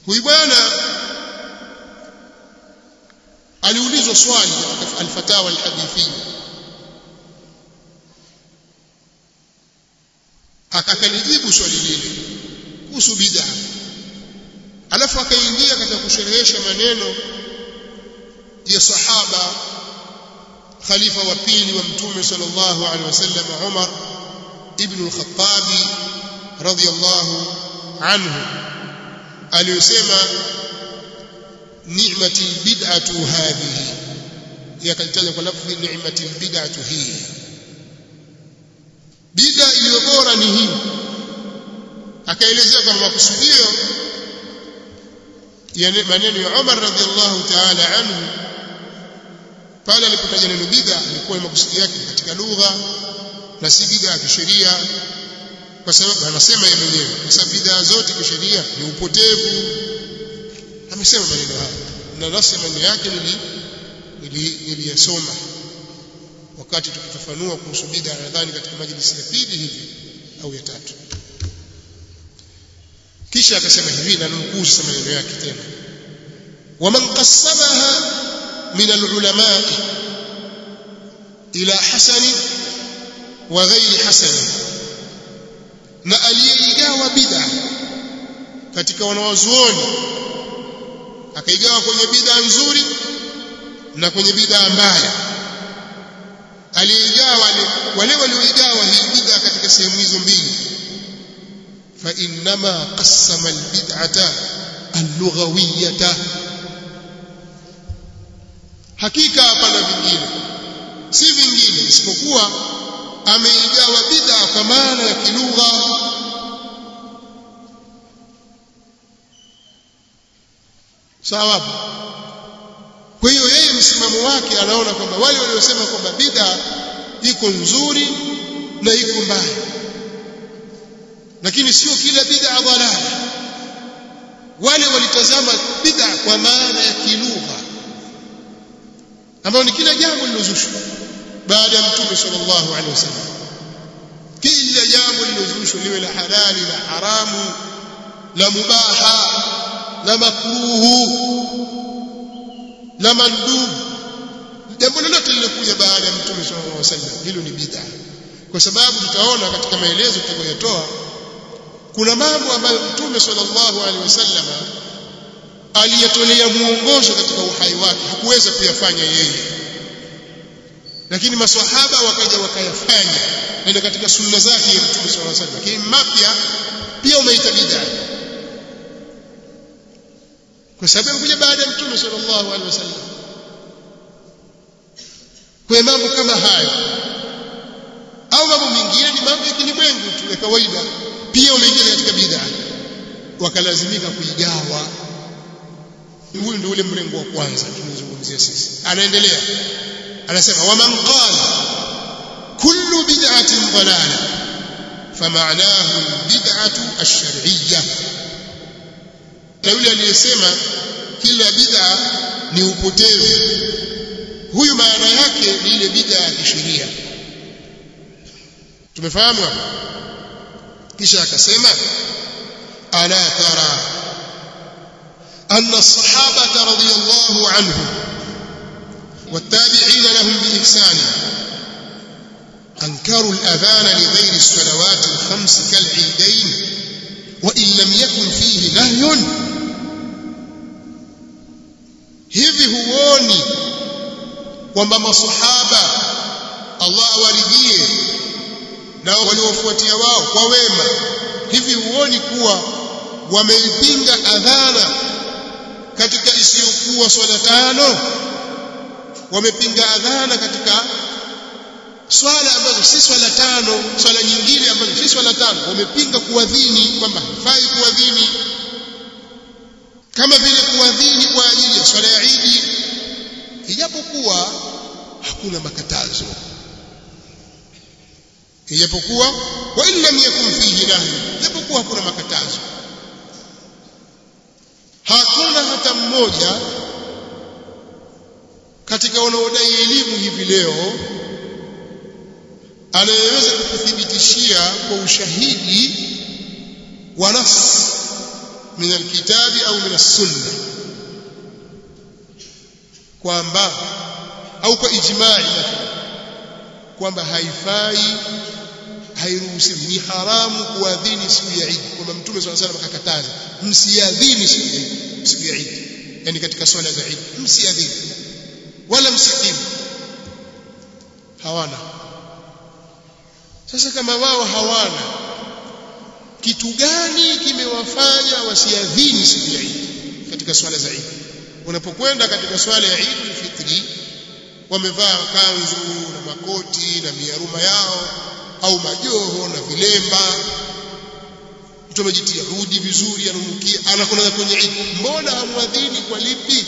huyu bwana aliulizwa swali katika alfatawa alhadithia akalijibu swali lile kuhusu bid'a alafu akaingia katika kusherehesha maneno ya sahaba khalifa wa pili wa mtume sallallahu alaihi wasallam Umar ibn al-Khattab radiyallahu anhu aliyosema ni'mati bid'atu hadhihi yakalitaja kwa lafzi ni'mati bid'atu hii bid'a iliyo bora ni hii akaelezea kama makusudio ya maneno ya Umar radhiallahu ta'ala anhu pale alipotaja neno bid'a alikuwa ni makusudio yake katika lugha na si bid'a ya kisheria kwa sababu anasema yeye mwenyewe kwa sababu bid'a zote kisheria ni upotevu amesema maneno haya na nafsi maneno yake nili niliyasoma wakati tukifafanua kuhusu bid'a nadhani katika majlisi ya pili hivi au ya tatu kisha akasema hivi na nukuu sasa maneno yake tena waman qassamaha min alulama ila hasani wa ghairi hasani na aliyeigawa bid'a katika wanawazuoni akaigawa kwenye bid'a nzuri na kwenye bid'a mbaya aliyeigawa wale wale walioigawa hii bid'a katika sehemu hizo mbili fa innama qassama albid'ata allughawiyata hakika hapana vingine si vingine isipokuwa ameigawa bid'a kwa maana ya kilugha sawa kwa hiyo yeye msimamo wake anaona kwamba wale waliosema kwamba bid'a iko nzuri na iko mbaya lakini sio kila bid'a dhalala wale walitazama bid'a kwa maana ya kilugha ambayo ni kila jambo lilozushwa baada ya mtume sallallahu alaihi wasallam kila jambo lilozushwa liwe la halali la haramu la mubaha la makruhu la mandub jambo lolote lilokuja baada ya mtume sallallahu alaihi wasallam hilo ni bid'a kwa sababu tutaona katika maelezo tutakayotoa kuna mambo ambayo mtume sallallahu alaihi wasallam aliyatolea muongozo katika uhai wake hakuweza kuyafanya yeye lakini maswahaba wakaja wakayafanya ndio katika sunna zake ya mtume sallallahu alaihi wasallam lakini mapya pia umeita bid'a kwa sababu kuja baada ya mtume sallallahu alaihi wasallam kwa mambo kama hayo au mambo mengine ni mambo ya kilimwengu tu ya kawaida pia umeingia katika bid'a wakalazimika kuigawa huyu ndio ule mrengo wa kwanza tunazungumzia sisi anaendelea anasema waman qala kullu bid'atin dalala fama'nahu bid'atu ash-shar'iyyah na yule aliyesema kila bid'a ni upotevu huyu maana yake ni ile bid'a ya kisheria tumefahamu hapo kisha akasema ala tara أن الصحابة رضي الله عنهم والتابعين لهم بإحسان أنكروا الأذان لغير الصلوات الخمس كالعيدين وإن لم يكن فيه نهي hivi huoni kwamba masahaba Allah awaridhie na waliofuatia wao kwa wema hivi huoni kuwa wameipinga adhana katika isiyokuwa swala tano wamepinga adhana katika swala ambazo si swala tano swala nyingine ambazo si swala tano wamepinga kuadhini kwamba haifai kuadhini kama vile kuadhini kwa ajili ya swala ya Idi ijapokuwa hakuna makatazo ijapokuwa wa illam yakun fihi nahy ijapokuwa hakuna makatazo hakuna hata mmoja katika wanaodai elimu hivi leo anayeweza kukuthibitishia kwa ushahidi wa nas min alkitabi au min as-sunnah kwamba au kwa ijma'i kwamba haifai hairuhusiwi ni haramu kuadhini siku ya Eid kwamba mtume swalla salam akakataza msiadhini siku ya Eid siku ya Eid yani katika swala za Eid msiadhini wala msikimu hawana sasa kama wao hawana kitu gani kimewafanya wasiadhini siku ya Eid katika swala za Eid unapokwenda katika swala ya Eid al-Fitri wamevaa kanzu na makoti na miaruma yao au majoho na vilemba mtu amejitia rudi vizuri ananukia anakwenda kwenye Eid mbona hamwadhini kwa lipi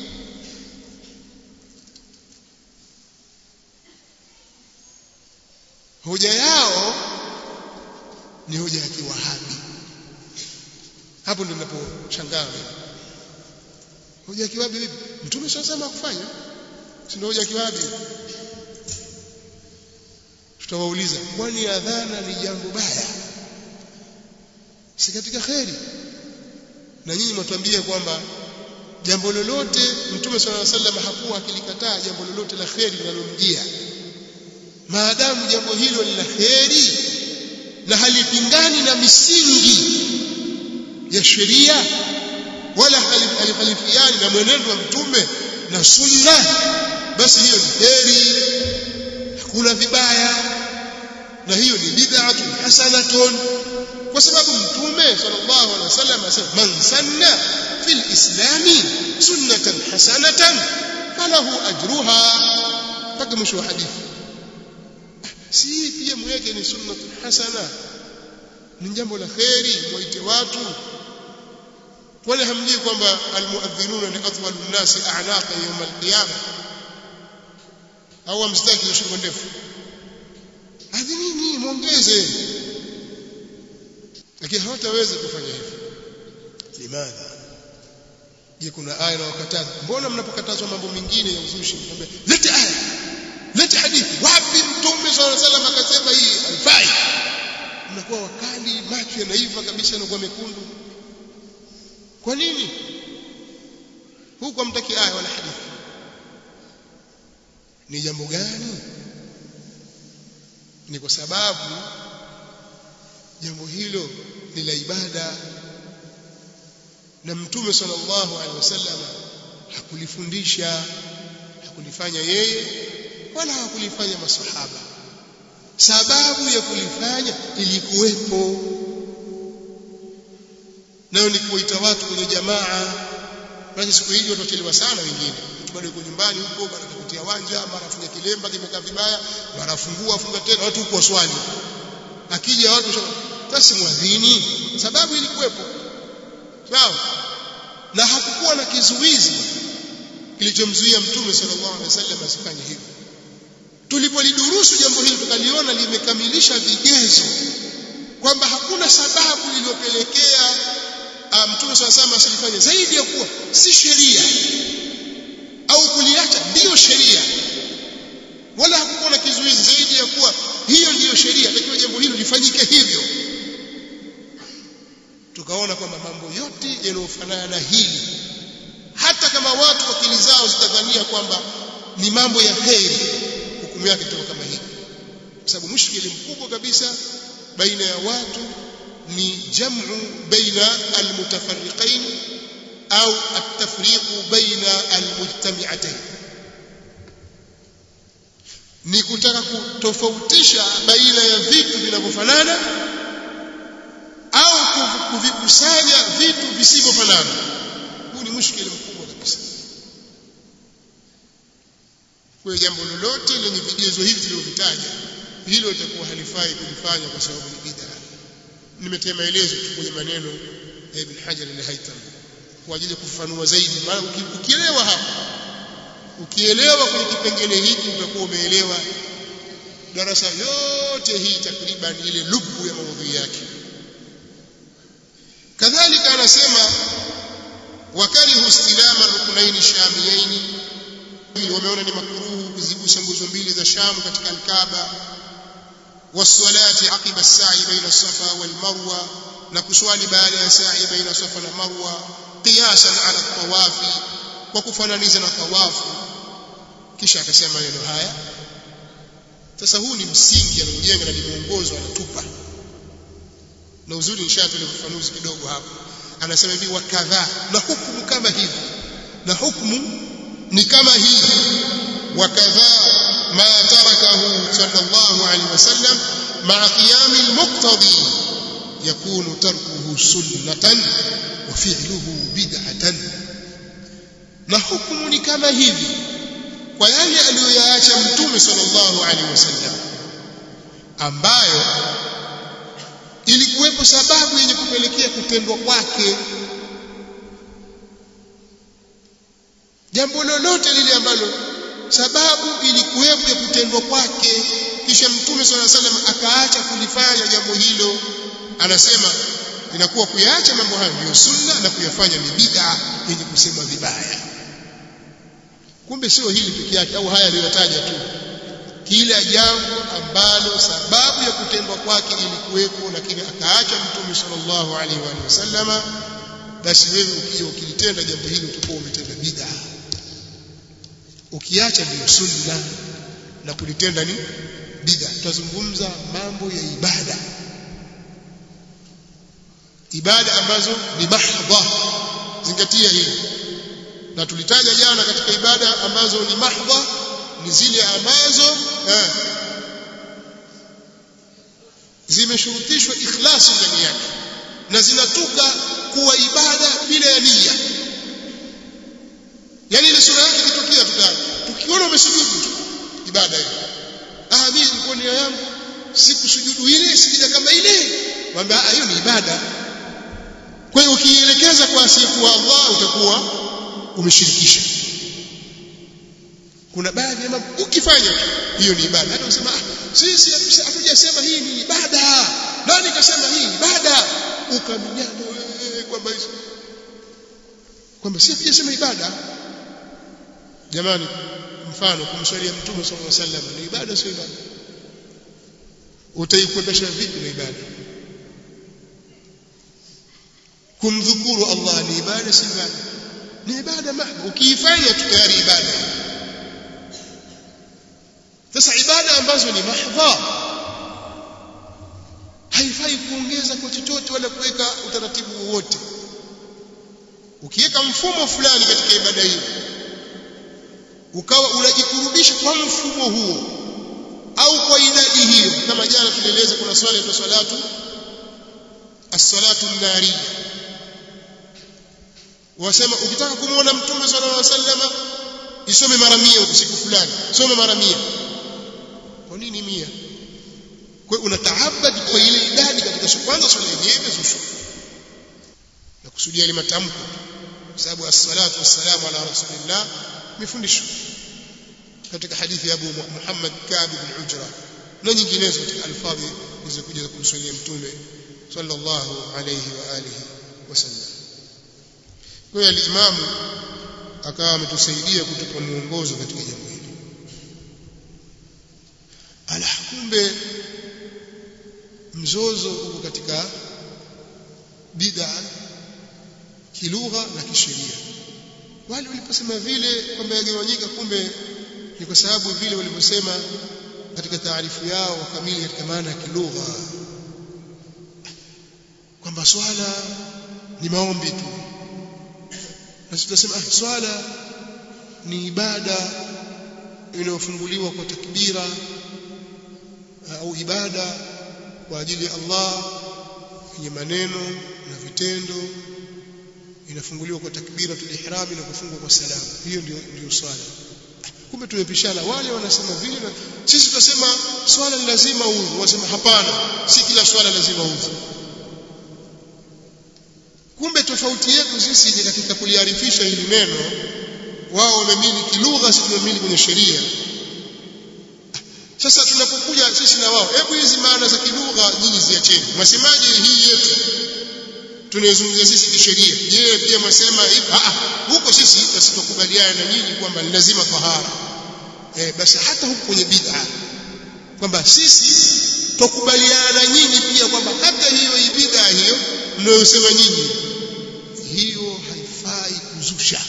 hoja yao ni hoja ya kiwahabi hapo ndio ninaposhangaa hoja ya kiwahabi vipi mtume sasa kufanya si ndio hoja ya kiwahabi tutawauliza kwani adhana ni jambo baya si katika kheri na nyinyi mtatuambia kwamba jambo lolote mtume swalla sallam hakuwa akilikataa jambo lolote la kheri linalomjia maadamu jambo hilo ni la kheri na halipingani na misingi ya sheria wala halikhalifiani na mwenendo wa mtume na sunna basi hiyo ni kheri hakuna vibaya na hiyo ni bid'atun hasanatun kwa sababu mtume sallallahu alaihi wasallam asema man sanna fil islami sunnatan hasanatan falahu ajruha mpaka mwisho wa hadithi si pia mweke ni sunnatun hasana ni jambo la kheri waite watu wala hamjui kwamba almuadhinuna ni atwalu nnasi a'naqa yawm alqiyama au amstaki shingo ndefu adhinini muongeze lakini hawataweza kufanya hivyo limadha je kuna aya inayokataza mbona mnapokatazwa mambo mengine ya uzushi mnaambia lete aya lete hadithi wapi mtume swalla salam akasema hii haifai mnakuwa wakali macho yanaiva kabisa yanakuwa mekundu kwa nini huku hamtaki aya wala hadithi ni jambo gani ni kwa sababu jambo hilo ni la ibada na mtume sallallahu alaihi wasallam hakulifundisha hakulifanya yeye wala hakulifanya masahaba sababu ya kulifanya ilikuwepo nayo ni kuwaita watu kwenye jamaa basi siku hizi watu wachelewa sana wengine mtu bado yuko nyumbani huko bado kutia wanja mara afunga kilemba kimekaa vibaya mara afungua afunga tena watu huko swali akija watu basi mwadhini sababu ilikuwepo sawa na hakukuwa na kizuizi kilichomzuia mtume sallallahu alaihi wasallam asifanye hivyo tulipolidurusu jambo hili tukaliona limekamilisha vigezo kwamba hakuna sababu iliyopelekea mtume swalla sallam asilifanye zaidi ya kuwa si sheria au kuliacha ndiyo sheria wala hakukuwa na kizuizi zaidi ya kuwa hiyo ndiyo sheria takiwa jambo hilo lifanyike hivyo tukaona kwamba mambo yote yanayofanana na hili hata kama watu akili zao zitadhania kwamba ni mambo ya heri hukumu yake itakuwa kama hii kwa sababu mushkili mkubwa kabisa baina ya watu ni jamu baina almutafarriqain au atafriqu baina almujtami'atayn ni kutaka kutofautisha baina ya vitu vinavyofanana au kuvikusanya vitu visivyofanana huu ni mushkili mkubwa kabisa kwa jambo lolote lenye vigezo hivi tulivyovitaja hilo litakuwa halifai kulifanya kwa sababu ni bid'a nimetia maelezo tu kwenye maneno ya Ibn Hajar al-Haytham kwa ajili ya kufafanua zaidi maana ukielewa hapa ukielewa kwenye kipengele hiki utakuwa umeelewa darasa yote hii takriban ile lubu ya maudhui yake kadhalika anasema wakarihu istilama rukunaini shamiyaini wameona ni makruhu kuzigusa nguzo mbili za Sham katika al-Kaaba والصلاه عقب السعي بين الصفا والمروه na kuswali baada ya sa'i baina safa na marwa qiyasan ala tawafi kwa kufananiza na tawafu kisha akasema maneno haya sasa huu ni msingi anaujenga na ni mwongozo anatupa na uzuri nishatoa ufafanuzi kidogo hapo anasema hivi wa kadhaa na hukumu kama hivi na hukumu ni kama hivi wa kadhaa ما تركه صلى الله عليه وسلم مع قيام المقتضي يكون تركه سنة وفعله بدعة na hukumu ni kama hivi kwa yale aliyoyaacha mtume sallallahu alaihi wasallam ambayo ilikuwepo sababu yenye kupelekea kutendwa kwake jambo lolote lile ambalo sababu ilikuwepo ya kutendwa kwake kisha mtume swalla salam akaacha kulifanya jambo hilo anasema inakuwa kuyaacha mambo hayo ndio sunna na kuyafanya ni bid'a yenye kusema vibaya kumbe sio hili peke yake au haya aliyotaja tu kila jambo ambalo sababu ya kutendwa kwake ilikuwepo lakini akaacha mtume sallallahu alaihi wa sallama basi wewe ukija ukilitenda jambo hilo utakuwa umetenda bid'a ukiacha ndio sunna na kulitenda ni bid'a tutazungumza mambo ya ibada ibada ambazo ni mahdha zingatia hili na tulitaja jana katika ibada ambazo ni mahdha ni zile ambazo eh, zimeshurutishwa ikhlasi ndani yake na zinatuka kuwa ibada bila ya nia yani ile sura yake ikitokea tutaji tukiona umesujudu tu ibada hiyo ah mimi nilikuwa nia yangu sikusujudu ile sikija kama ile mwambie ah hiyo ni ibada kwa hiyo ukielekeza kwa asiyekuwa Allah utakuwa umeshirikisha kuna baadhi ya mambo ukifanya hiyo ni ibada hata usema ah sisi hatujasema hii ni ibada nani kasema hii ibada ukaminyana wewe kwamba kwamba si hatujasema ibada jamani mfano kumswalia mtume sallallahu alaihi wasallam ni ibada sio ibada utaikwepesha vipi na ibada kumdhukuru Allah ni ibada si ibada ni ibada mahba ukiifanya tu tayari ibada sasa ibada ambazo ni mahdha haifai kuongeza kwa chochote wala kuweka utaratibu wowote ukiweka mfumo fulani katika ibada hiyo ukawa unajikurubisha kwa mfumo huo au kwa idadi hiyo kama jana tulieleza kuna swala ya salatu as-salatu an-nariyya wasema ukitaka kumuona mtume sallallahu alaihi wasallam isome mara 100 usiku fulani soma mara 100 kwa nini 100 kwa unataabad kwa ile idadi katika siku kwanza swala yenyewe zushu na kusudia ile matamko kwa sababu as-salatu was-salamu ala rasulillah mifundisho katika hadithi ya Abu Muhammad Ka'b bin Ujra na nyinginezo katika alfadhi zilizokuja kumswalia mtume sallallahu alayhi wa alihi wasallam kwa hiyo alimamu akawa ametusaidia kutupa mwongozo katika jambo hili ala kumbe mzozo uko katika bid'a kilugha na kisheria wale waliposema vile kwamba yagawanyika kumbe ni kwa sababu vile walivyosema katika taarifu yao kamili katika maana ya kilugha kwamba swala ni maombi tu na sisi tunasema ah swala ni ibada inayofunguliwa kwa takbira au ibada kwa ajili ya Allah yenye maneno na vitendo inafunguliwa kwa takbiratul ihram na kufungwa kwa salamu hiyo ndio ndio swala kumbe tumepishana wale wanasema vile na sisi tunasema swala ni lazima udhu wasema hapana si kila swala lazima udhu kumbe tofauti yetu sisi ni katika kuliarifisha hili neno wao wameamini kilugha sisi tumeamini kwenye sheria sasa tunapokuja sisi na wao hebu hizi maana za kilugha nyinyi ziacheni mwasemaje hii yetu tunayozungumzia sisi kisheria je pia mwasema hivi ah huko sisi basi tukubaliana na nyinyi kwamba ni lazima tahara eh basi hata huko kwenye bid'a kwamba sisi tukubaliana na nyinyi pia kwamba hata hiyo bid'a hiyo mnayosema nyinyi hiyo haifai kuzusha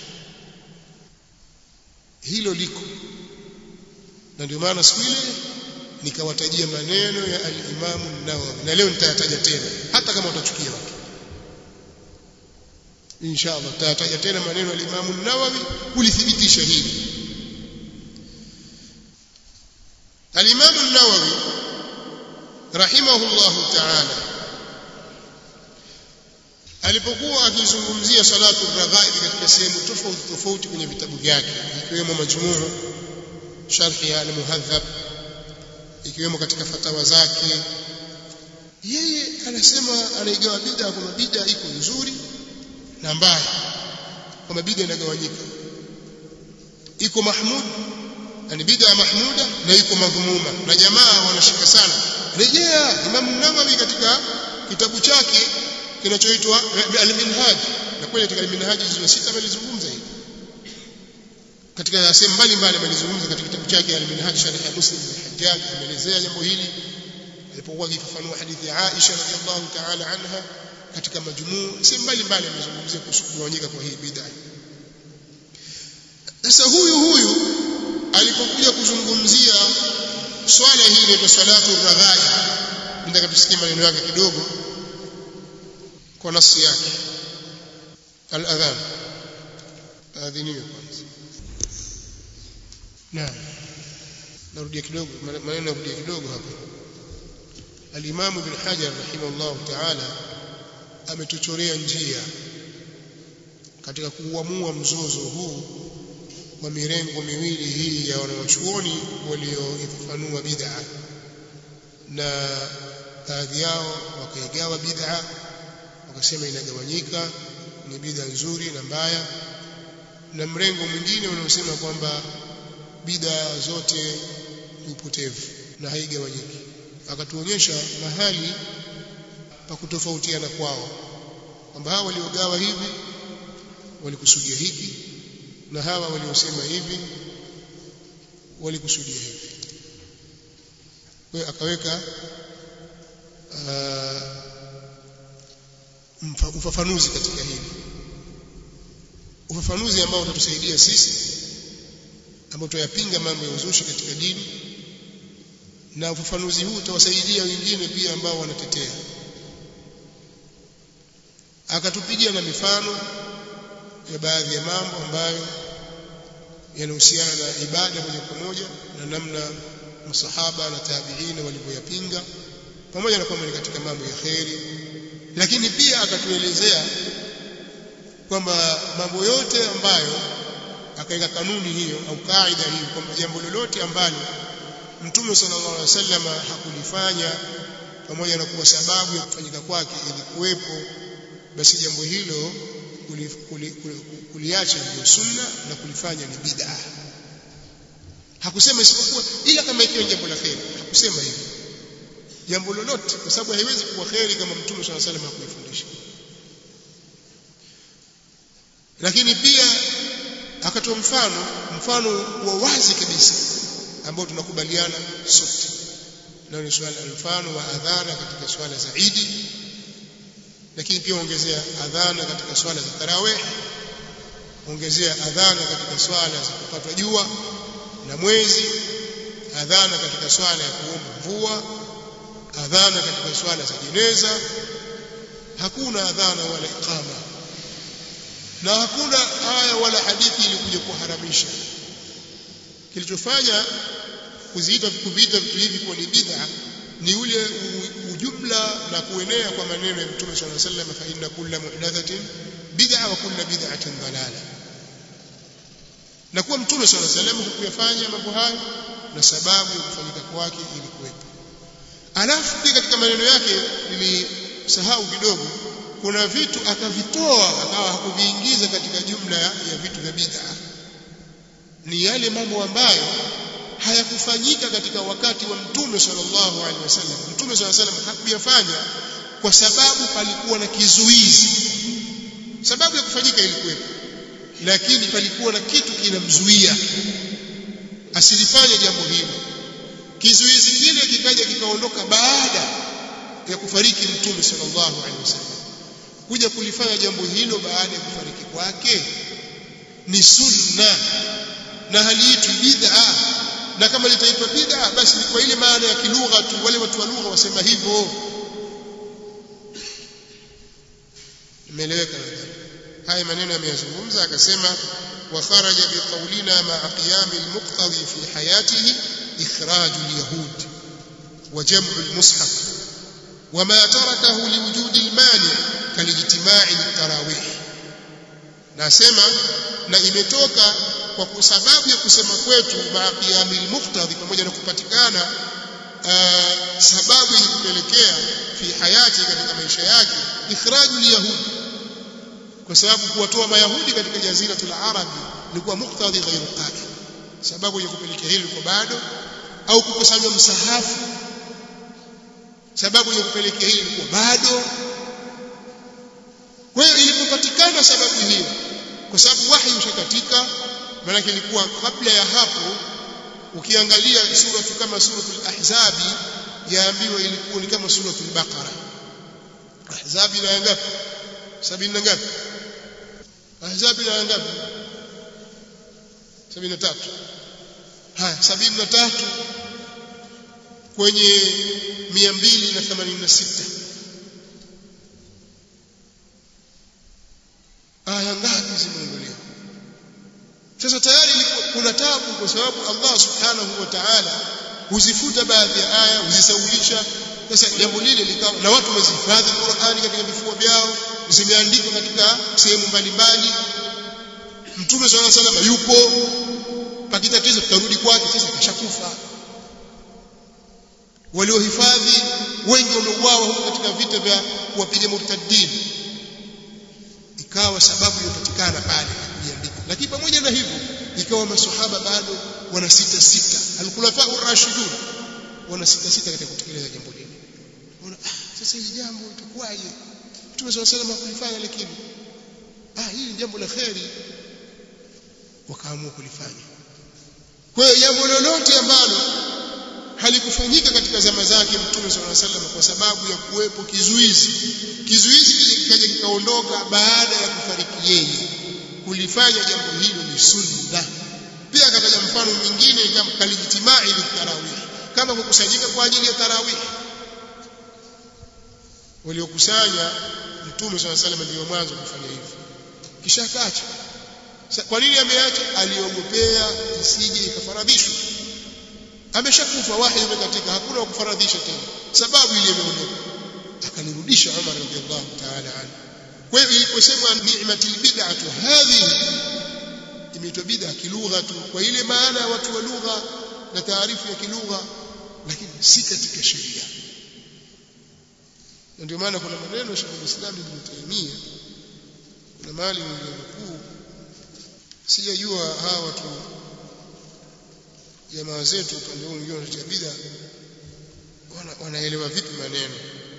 hilo liko na ndio maana siku ile nikawatajia maneno ya al-Imam an-Nawawi na leo nitayataja tena hata kama utachukia watu inshallah tutataja tena maneno ya al-Imam an-Nawawi kulithibitisha hili al-Imam an-Nawawi rahimahullahu ta'ala alipokuwa akizungumzia salatu raghaib katika sehemu tofauti tofauti kwenye vitabu vyake ikiwemo majmuu sharhi ya al-muhadhab ikiwemo katika fatawa zake yeye anasema anaigawa bid'a kwa bid'a iko nzuri na mbaya kama bid'a inagawanyika iko mahmud yani bid'a mahmuda na iko madhumuma na jamaa wanashika sana rejea Imam Nawawi katika kitabu chake kinachoitwa al-Minhaj na kweli katika al-Minhaj hizo sita alizungumza hili katika sehemu mbalimbali alizungumza katika kitabu chake al-Minhaj sharh ya Muslim al-Hajjaj ameelezea jambo hili alipokuwa akifafanua hadithi ya Aisha radhiallahu ta'ala anha katika majmuu sehemu mbalimbali amezungumzia kuhusu kugawanyika kwa hii bid'a sasa huyu huyu alipokuja kuzungumzia swala hili inaitwa salatu raghaib nataka tusikie maneno yake kidogo kwa nafsi yake al-adhan adhiniwe kwanza naam narudia kidogo maneno narudia kidogo hapa al-Imam Ibn Hajar rahimahullah ta'ala ametuchorea njia katika kuuamua mzozo huu wa mirengo miwili hii ya wanawachuoni walioifafanua bid'a na baadhi yao wakaigawa bid'a wakasema inagawanyika ni bid'a nzuri na mbaya na mrengo mwingine unaosema kwamba bid'a zote ni upotevu na haigawanyiki akatuonyesha mahali pa kutofautiana kwao kwamba hawa waliogawa hivi walikusudia hiki na hawa waliosema hivi walikusudia hivi kwa akaweka uh, ufafanuzi katika hili ufafanuzi ambao utatusaidia sisi ambao tuyapinga mambo ya uzushi katika dini na ufafanuzi huu utawasaidia wengine pia ambao wanatetea akatupigia na mifano ya baadhi ya mambo ambayo yanahusiana na ibada moja kwa moja na namna masahaba na tabiina walivyoyapinga pamoja na kwamba ni katika mambo ya kheri lakini pia akatuelezea kwamba mambo yote ambayo akaweka kanuni hiyo au kaida hiyo kwamba jambo lolote ambalo Mtume sallallahu alaihi wasallam hakulifanya pamoja na kuwa sababu ya kufanyika kwake ilikuwepo basi jambo hilo kuliacha ndio sunna na kulifanya ni bid'a hakusema isipokuwa ila kama ikiwa jambo la kheri hakusema hivyo jambo lolote kwa sababu haiwezi kuwa kheri kama mtume swalla salam hakulifundisha lakini pia akatoa mfano mfano wa wazi kabisa ambao tunakubaliana sote na ni swala mfano wa adhana katika swala za Idi lakini pia ongezea adhana katika swala za tarawih ongezea adhana katika swala za kupatwa jua na mwezi adhana katika swala ya kuomba mvua adhana katika swala za jeneza hakuna adhana wala iqama na hakuna aya wala hadithi ilikuja kuharamisha kilichofanya kuziita kuviita vitu hivi kwa ni bid'a ni ule ujumla na kuenea kwa maneno ya Mtume صلى الله عليه وسلم fa inna kulla muhdathatin bid'a wa kulla bid'atin dalala na kuwa Mtume صلى الله عليه وسلم hakuyafanya mambo hayo na sababu ya kufanyika kwake ilikuwepo alafu pia katika maneno yake nilisahau kidogo kuna vitu akavitoa akawa hakuviingiza katika jumla ya vitu vya bid'a ni yale mambo ambayo hayakufanyika katika wakati wa mtume sallallahu alaihi wasallam mtume sallallahu alaihi wasallam hakuyafanya kwa sababu palikuwa na kizuizi sababu ya kufanyika ilikuwepo lakini palikuwa na kitu kinamzuia asilifanye jambo hilo kizuizi kile kikaja kikaondoka baada ya kufariki mtume sallallahu alaihi wasallam kuja kulifanya jambo hilo baada ya kufariki kwake ni sunna na haliitwi bid'a na kama litaitwa bid'a basi ni kwa ile maana ya kilugha tu wale watu wa lugha wasema hivyo imeeleweka haya maneno ameyazungumza akasema wa kharaja biqaulina ma'a qiyam al-muqtadi fi hayatihi ikhraj al-yahud wa jam'u al-mushaf وما تركه لوجود المانع كالاجتماع للتراويح nasema na imetoka kwa sababu ya kusema kwetu maqiyamil muqtadi pamoja na kupatikana uh, sababu yenye kupelekea fi hayati katika maisha yake ikhrajul yahudi kwa sababu kuwatoa mayahudi katika jaziratul arabi ilikuwa muqtadi ghairu qadi sababu yenye kupelekea hili kwa bado au kukusanywa msahafu sababu yenye kupelekea hili ilikuwa bado kwa hiyo ilipopatikana sababu hiyo kwa sababu wahi ushakatika maana ilikuwa kabla ya hapo ukiangalia sura kama suratul ahzabi yaambiwa ilikuwa ni kama suratul baqara ahzabi na ngapi sabini na ngapi ahzabi na ngapi sabini na tatu haya sabini na tatu kwenye mia mbili na themanini na sita aya ngapi zimeondolewa sasa tayari kuna tabu kwa sababu Allah subhanahu wa ta'ala huzifuta baadhi ya aya huzisaulisha sasa jambo lile likawa na watu wamezihifadhi Qur'ani katika vifua vyao zimeandikwa katika sehemu mbalimbali Mtume swalla sallam yupo pakitatizo tutarudi kwake sasa kashakufa waliohifadhi wengi wameuawa huko katika vita vya kuwapiga murtaddin ikawa sababu iliyopatikana pale kujiandika lakini pamoja na hivyo ikawa maswahaba bado wana sita sita alkhulafa ar-rashidun wana sita sita katika kutekeleza jambo hili ona ah, sasa hili jambo itakuwaje Mtume swalla sallam hakulifanya lakini ah hili ni jambo la kheri wakaamua kulifanya kwa hiyo jambo lolote ambalo halikufanyika katika zama zake Mtume صلى الله عليه kwa sababu ya kuwepo kizuizi kizuizi kikaja kikaondoka baada ya kufariki yeye kulifanya jambo hilo ni sunna pia akataja mfano mwingine kama kalijtimai litarawih kama kukusanyika kwa ajili ya tarawih waliokusanya Mtume صلى الله عليه ndio mwanzo kufanya hivyo kisha akaacha kwa nini ameacha aliogopea isije ikafaradhishwa ameshakufa wahi umekatika hakuna wa kufaradhisha tena sababu ile imeondoka akanirudisha Umar radhiallahu ta'ala anhu kwa hiyo iliposemwa ni'matil bid'atu hadhihi imeitwa bid'a kilugha tu kwa ile maana ya watu wa lugha na taarifu ya kilugha lakini si katika sheria na ndio maana kuna maneno ya Sheikh Islam Ibn Taymiyyah kuna mali mkuu sijajua hawa watu jamaa zetu upande huu mwingine wanatia bid'a wanaelewa vipi maneno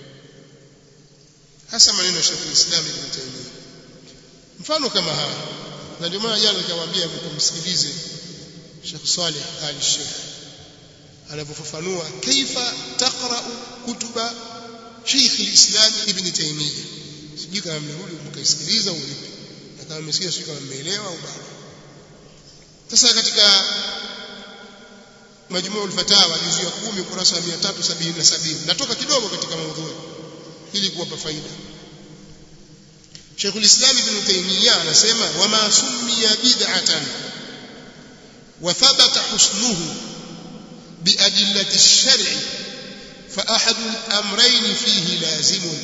hasa maneno ya Sheikh Islam Ibn Taymiyyah mfano kama haya na ndio maana jana nikawaambia mkumsikilize Sheikh Saleh Ali Sheikh anapofafanua kaifa taqra kutuba Sheikh Islam Ibn Taymiyyah sijui kama mmerudi mkaisikiliza au vipi na kama mmesikia sio kama mmeelewa au bado sasa katika majmuu al-fatawa juzu ya 10 ukurasa wa 377 natoka kidogo katika maudhui ili kuwapa faida Sheikhul Islam Ibn Taymiyyah anasema wama summiya bid'atan wa thabata husnuhu biadillati ash-shar'i fa ahadu al-amrayn fihi lazimun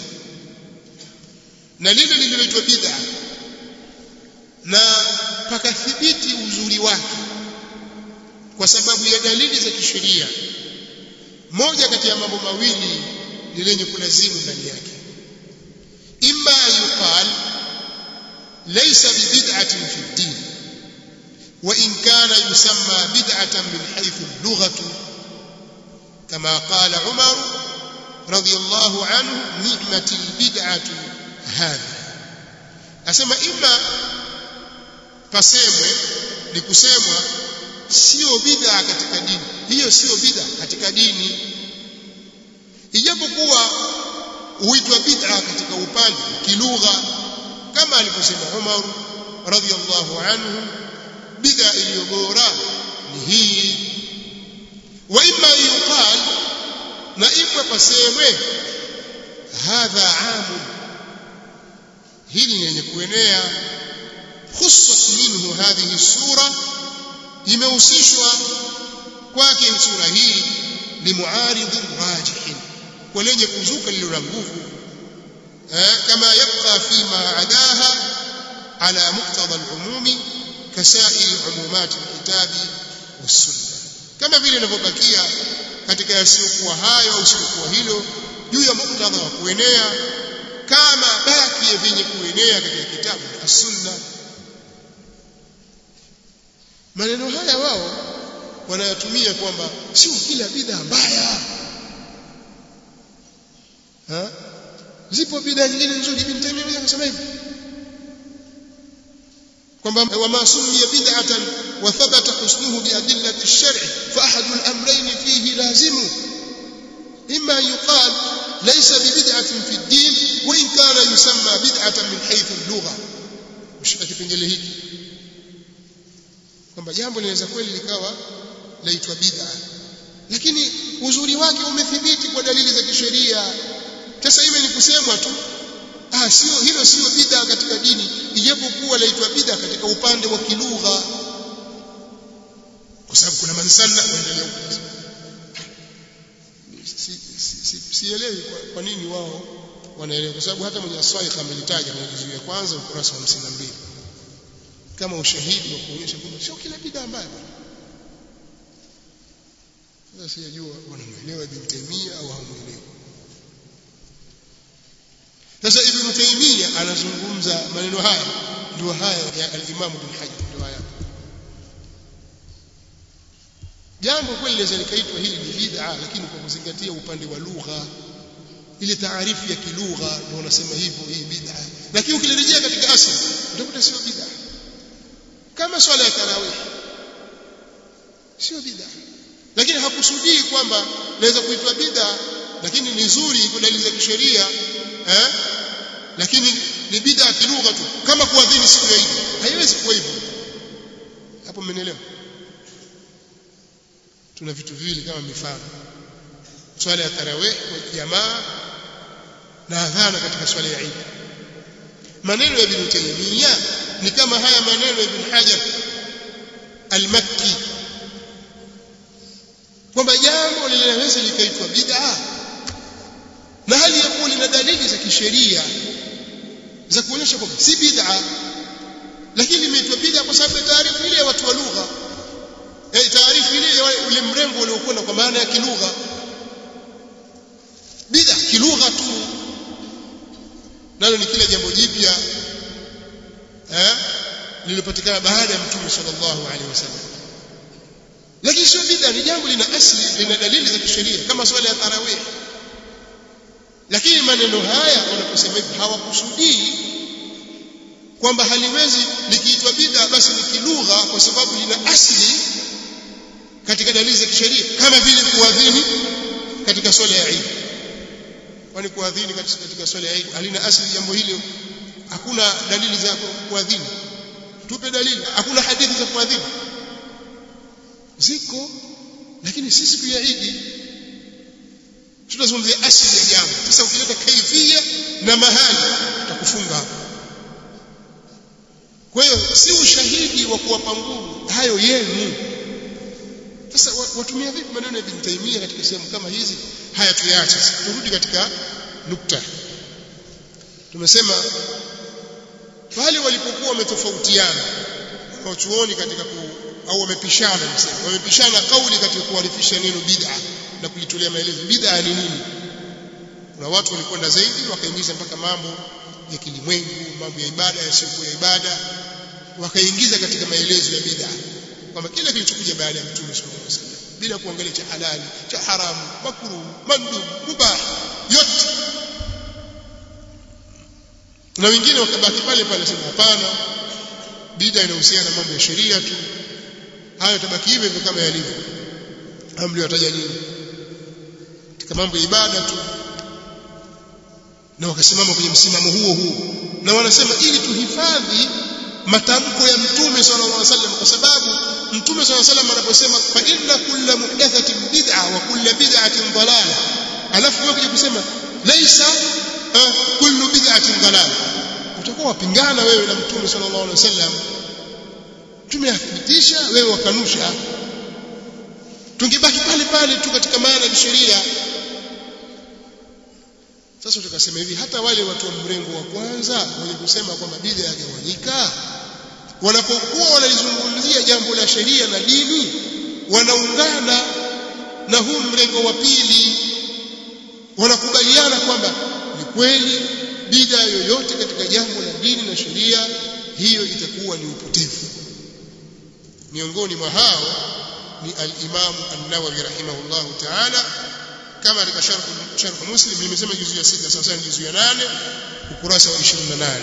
na lile lililoitwa bid'a na pakathibiti uzuri wake kwa sababu ya dalili za kisheria moja kati ya mambo mawili ni lenye kulazimu ndani yake imma yuqal laysa bibid'atin fi ad-din wa in kana yusamma bid'atan min haythu al-lughah kama qala Umar radiyallahu anhu ni'matil bid'atu hadhi asema imma pasemwe ni kusemwa sio bid'a katika dini hiyo sio bid'a katika dini ijapokuwa huitwa bid'a katika upande kilugha kama alivyosema Umar radhiyallahu anhu bid'a iliyo bora ni hii wa imma yuqal na imma pasemwe hadha amu hili ni yenye kuenea khussat minhu hadhihi sura imehusishwa kwake sura hii limuaridhi rajihin kwa lenye kuzuka lililo na nguvu kama yabqa fima adaha ala muqtada al-umumi kasairi umumat al-kitabi was-sunnah kama vile inavyobakia katika yasiyokuwa hayo au siokuwa hilo juu ya muktadha wa kuenea kama baki ya vyenye kuenea katika kitabu as-sunna maneno haya wao wanayatumia kwamba sio kila bid'a mbaya ha zipo bid'a nyingine nzuri ibn Taymiyyah akasema hivi kwamba wama sumiya bid'atan wa thabata husnuhu bi adillati ash-shar' fa ahadu al-amrayn fihi lazimu imma yuqal laysa bi bid'atin fi ad-din wa in kana yusamma bid'atan min haythu al-lugha ushika kipengele hiki kwamba jambo linaweza kweli likawa laitwa bid'a lakini uzuri wake umethibiti kwa dalili za kisheria sasa hivi ni kusemwa tu ah sio hilo sio bid'a katika dini ijapokuwa laitwa bid'a katika upande wa kilugha kwa sababu kuna mansalla kuendelea sielewi kwa, kwa nini wao wanaelewa kwa sababu hata mwenye aswaikh amelitaja kwenye juzuu ya kwanza ukurasa wa 52 kama ushahidi wa kuonyesha kwamba sio kila bid'a mbaya sasa sijajua wanamuelewa Ibn Taymiyyah au hamuelewi sasa Ibn Taymiyyah anazungumza maneno haya ndio haya ya al-Imam Ibn Hajar ndio haya jambo kweli linaweza likaitwa hili ni bid'a lakini kwa kuzingatia upande wa lugha ile taarifu ya kilugha ndio wanasema hivyo hii bid'a lakini ukilirejea katika asili utakuta sio bid'a kama swala ya tarawih sio bid'a lakini hakusudii kwamba naweza kuitwa bid'a lakini ni nzuri kwa dalili za kisheria eh lakini ni bid'a kilugha tu kama kuadhini siku ya Eid haiwezi kuwa hivyo hapo mmenielewa tuna vitu viwili kama mifano swala ya tarawih kwa jamaa na adhana katika swala ya Eid maneno ya Ibn Taymiyyah ni kama haya maneno ya Ibn Hajar al-Makki kwamba jambo linaweza likaitwa bid'a na hali ya kuwa lina dalili za kisheria za kuonyesha kwamba si bid'a lakini limeitwa bid'a kwa sababu ya taarifu ile ya watu wa lugha eh taarifu ile ya ule mrengo uliokwenda kwa maana ya kilugha bid'a kilugha tu nalo ni kile jambo jipya eh lililopatikana baada ya mtume sallallahu alaihi wasallam lakini sio bid'a ni jambo lina asili lina dalili za kisheria kama swala ya tarawih lakini maneno haya wanaposema hivi hawakusudii kwamba haliwezi likiitwa bid'a basi ni kilugha kwa sababu lina asili katika dalili za kisheria kama vile kuadhini katika swala ya Eid kwani kuadhini katika swala ya Eid halina asili jambo hili hakuna dalili za kuadhini tupe dalili hakuna hadithi za kuadhini ziko lakini si siku ya Eid tunazungumzia asili ya jambo sasa ukileta kaifia na mahali utakufunga hapo kwa hiyo si ushahidi wa kuwapa nguvu hayo yenu sasa watumia vipi maneno ya Ibn Taymiyyah katika sehemu kama hizi haya tuyaache turudi katika nukta tumesema pale walipokuwa wametofautiana wanachuoni katika ku, au wamepishana msema wamepishana kauli katika kuarifisha neno bid'a na kulitolea maelezo bid'a ni nini kuna watu walikwenda zaidi wakaingiza mpaka mambo ya kilimwengu mambo ya ibada yasiyokuwa ya ibada wakaingiza katika maelezo ya bid'a kwamba kila kilichokuja baada ya mtume sallallahu alaihi wasallam bila kuangalia cha halali cha haramu makruh mandub mubah yote na wengine wakabaki pale pale sema hapana bid'a inahusiana na mambo ya sheria tu hayo tabaki hivyo hivyo kama yalivyo amri wataja nini katika mambo ya ibada tu na wakasimama kwenye msimamo huo huo na wanasema ili tuhifadhi matamko ya mtume sallallahu alaihi wasallam kwa sababu mtume sallallahu alaihi wasallam anaposema fa inna kulla muhdathatin bid'a wa kulla bid'atin dalala alafu wewe kuja kusema laisa uh, kullu bid'atin dalala utakuwa wapingana wewe na mtume sallallahu alaihi wasallam mtume athibitisha wewe wakanusha tungebaki pale pale tu katika maana ya sheria sasa tukasema hivi hata wale watu wa mrengo wa kwanza wenye kusema kwamba bid'a yagawanyika wanapokuwa wanalizungumzia jambo la sheria na dini wanaungana na huu mrengo wa pili wanakubaliana kwamba ni kweli bid'a yoyote katika jambo la dini na sheria hiyo itakuwa ni upotevu miongoni mwa hao ni al-Imam An-Nawawi rahimahullahu ta'ala kama katika sharh sharh Muslim nimesema juzu ya 6 sasa ni juzu ya 8 ukurasa wa 28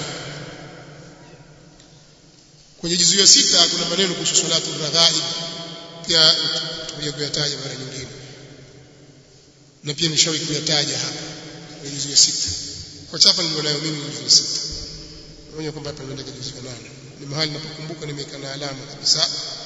kwenye juzu ya 6 kuna maneno kuhusu salatu raghaib pia tutakuja kuyataja mara nyingine na pia nishawahi kuyataja hapa kwenye juzu ya 6 kwa chapa nilionayo mimi juzu ya 6 naona kwamba hapa ndio juzu ya 8 ni mahali napokumbuka nimeweka na alama kabisa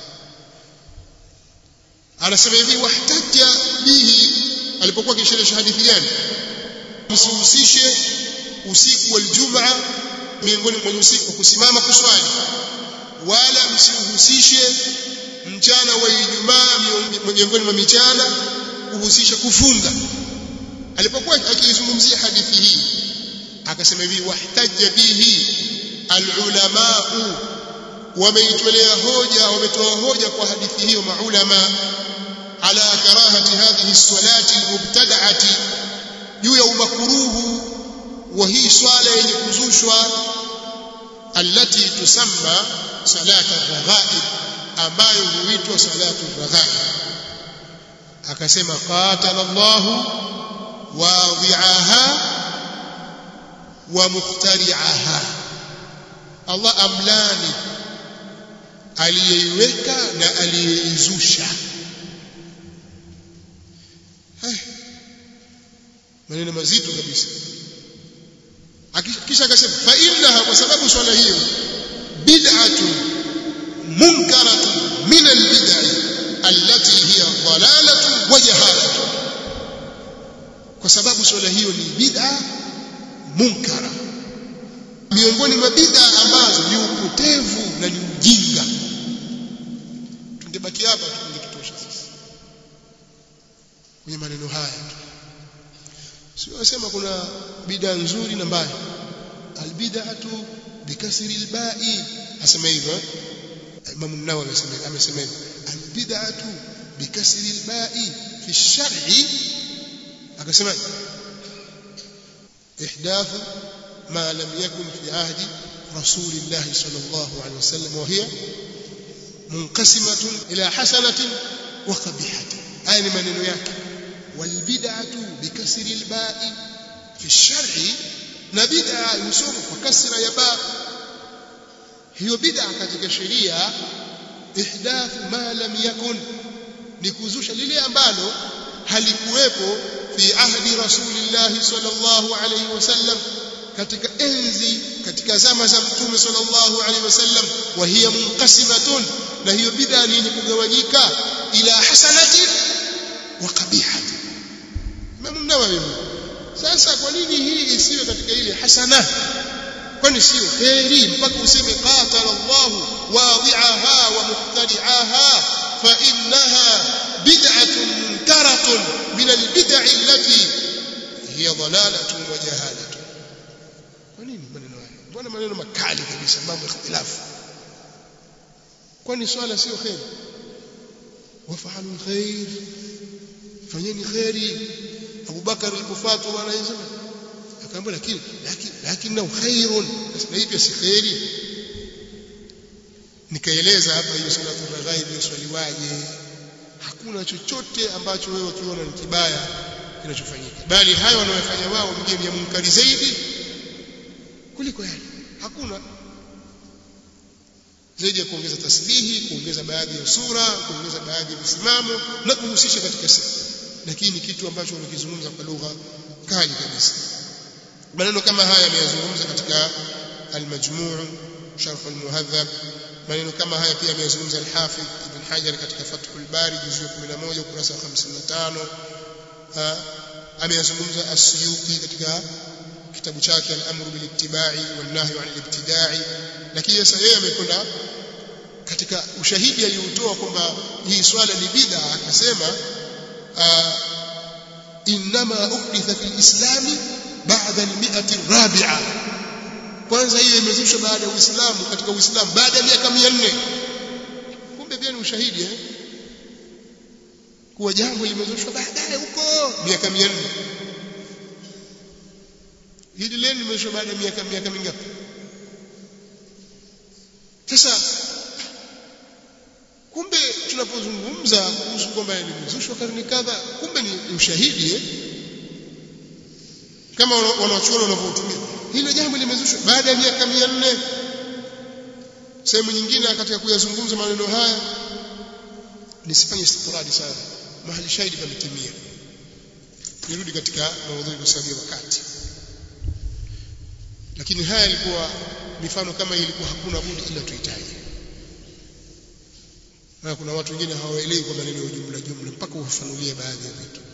anasema hivi wahtaja bihi alipokuwa kisherehesha hadithi gani msihusishe usiku wa Ijumaa miongoni mwa usiku wa kusimama kuswali wala msihusishe mchana wa Ijumaa miongoni mwa michana kuhusisha kufunga alipokuwa akizungumzia hadithi hii akasema hivi wahtaja bihi alulamaa wameitolea hoja wametoa hoja kwa hadithi hiyo maulama ala karahati hadhihi salati almubtada'ati juu ya umakruhu wa hii swala yenye kuzushwa allati tusamma salata raghaib ambayo huitwa salatu raghaib akasema qatala Allahu wadhi'aha wa muftari'aha Allah amlani aliyeiweka na aliyeizusha maneno mazito kabisa kisha akasema fa innaha kwa sababu swala hiyo bid'atu munkaratu min albid'i allati hiya dhalalatu wa jahalatu kwa sababu swala hiyo ni bid'a munkara miongoni mwa bid'a ambazo ni upotevu na ni ujinga tungebaki hapa tungetutosha sisi kwenye maneno haya sio wasema kuna bid'a nzuri na mbaya albid'atu bikasri alba'i asema hivyo Imam an-Nawawi amesema amesema hivyo albid'atu bikasri alba'i fi ash-shar'i akasema ihdath ما لم يكن في عهد رسول الله صلى الله عليه وسلم وهي منقسمة إلى حسنة وقبيحة أي maneno yake والبدعة بكسر الباء في الشرع na bid'a yusoma kwa kasra ya ba hiyo bid'a katika sheria ihdathu ma lam yakun ni kuzusha lile ambalo halikuwepo fi ahdi rasulillahi sallallahu alayhi wasallam katika enzi katika zama za mtume sallallahu alaihi wasallam wa hiya munqasimatun na hiyo bid'a ni yenye kugawanyika ila hasanatin wa qabihatin Imam Nawawi sasa kwa nini hii isiwe katika ile hasana kwani sio kheri mpaka useme qatala Allah wadi'aha wa muqtadi'aha fa innaha bid'atun munkaratun min al-bid'i allati hiya dhalalatun wa jahalatun kwa nini maneno haya mbona maneno makali kabisa mambo ikhtilafu kwani swala sio khair wafahalu alkhair fanyeni khairi Abu Bakar alipofuatwa bwana Yesu akaambia lakini lakini lakini khairun na hii pia si khairi nikaeleza hapa hiyo salatu raghaib swaliwaje hakuna chochote ambacho wewe ukiona ni kibaya kinachofanyika bali hayo wanayofanya wao mgeni ya munkari zaidi kuliko yale hakuna zaidi ya kuongeza tasbihi kuongeza baadhi ya sura kuongeza baadhi ya misimamo na kuhusisha katika sifa lakini kitu ambacho wanakizungumza kwa lugha kali kabisa maneno kama haya yameyazungumza katika al-majmu' sharh al-muhadhab maneno kama haya pia ameyazungumza al-hafidh ibn hajar katika fathul bari juzu ya 11 ukurasa wa 55 ameyazungumza as-suyuti katika kitabu chake al-amru bil ittiba'i wal nahyu 'anil ibtida'i lakini sasa yeye amekwenda katika ushahidi aliotoa kwamba hii swala ni bid'a akasema inma uhditha fil islami ba'da al-mi'ati ar-rabi'a kwanza hiyo imezushwa baada ya Uislamu katika Uislamu baada ya miaka 400 kumbe pia ni ushahidi eh kuwa jambo limezushwa baadaye huko miaka 400 hili leo limezushwa baada ya miaka miaka mingapi sasa kumbe tunapozungumza kuhusu kwamba limezushwa karne kadha kumbe ni ushahidi eh kama wanachuoni wanavyotumia hilo jambo limezushwa baada ya miaka 400 sehemu nyingine katika kuyazungumza maneno haya nisifanye istitradi sana mahali shahidi pametimia nirudi katika maudhui kwa sababu ya wakati lakini haya ilikuwa mifano kama hii ilikuwa hakuna budi ila tuhitaji na kuna watu wengine hawaelewi kwa maneno ya jumla jumla mpaka ufafanulie baadhi ya vitu